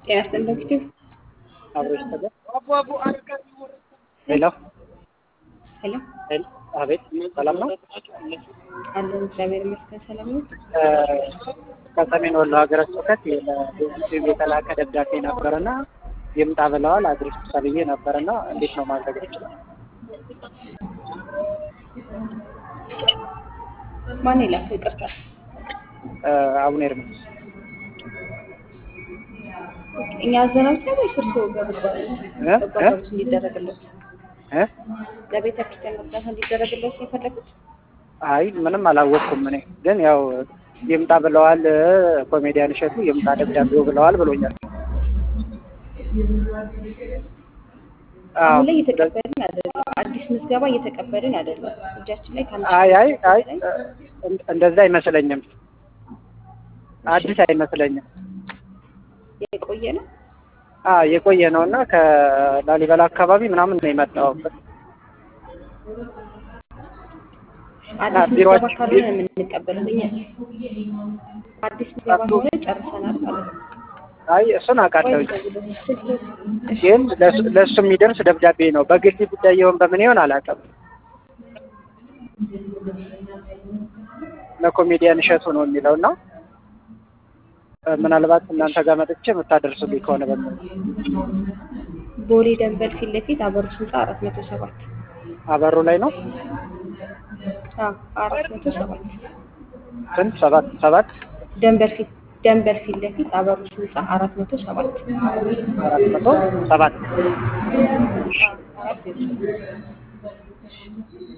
ያስጠንቀቅሽው አብሮ ይስተገ ሄሎ ሄሎ ሄሎ፣ አቤት ሰላም ነው። አለን እግዚአብሔር ይመስገን ሰላም ነው። ከሰሜን ወሎ ሀገረ ስብከት ለህዝብ የተላከ ደብዳቤ ነበርና ይምጣ ብለዋል። አድርስ ተብዬ ነበርና እንዴት ነው ማድረግ ይችላል? ማን የላከው? ይቅርታ አቡነ ኤርሚያስ እኛ አዘናጅ ነው ወይስ እርስዎ በበጎ እ? አድራጎት እንዲደረግለት እ? ለቤተ ክርስቲያን እርዳታ እንዲደረግለት ነው የፈለጉት? አይ ምንም አላወቅኩም። እኔ ግን ያው ይምጣ ብለዋል። ኮሜዲያን እሸቱ ይምጣ ደብዳቤው ብለዋል ብሎኛል። አዎ አሁን ላይ እየተቀበልን አይደለም። አዲስ ምዝገባ እየተቀበልን አይደለም። እጃችን ላይ ከአንድ አይ አይ ሺህ አይ በላይ እ- እንደዛ አይመስለኝም። አዲስ አይመስለኝም። የቆየ ነው። አ የቆየ ነው እና ከላሊበላ አካባቢ ምናምን ነው የመጣው። አዲስ ምዝገባ ቢሮአችን- ካልሆነ የምንቀበለው እኛ አዲስ ምዝገባ ከሆነ ጨርሰናል ማለት ነው። አይ እሱን አውቃለሁ፣ ወይ ደውሎ ስልክ እሺ፣ ግን ለሱ ለሱ የሚደርስ ደብዳቤ ነው። በግል ጉዳይ ይሆን በምን ይሆን አላውቅም። ለኮሜዲያን እሸቱ ነው የሚለው እና እ፣ ምናልባት እናንተ ጋር መጥቼ የምታደርሱልኝ ከሆነ በምን ቦሌ ደንበል ፊት ለፊት አበሩስ ህንፃ አራት መቶ ሰባት አበሩ ላይ ነው አዎ አራት መቶ ሰባት ስንት ሰባት ሰባት ደንበል ፊት ደንበል ፊት ለፊት አበሩስ ህንፃ አራት መቶ ሰባት አራት መቶ ሰባት አራት ዜሮ ሰባት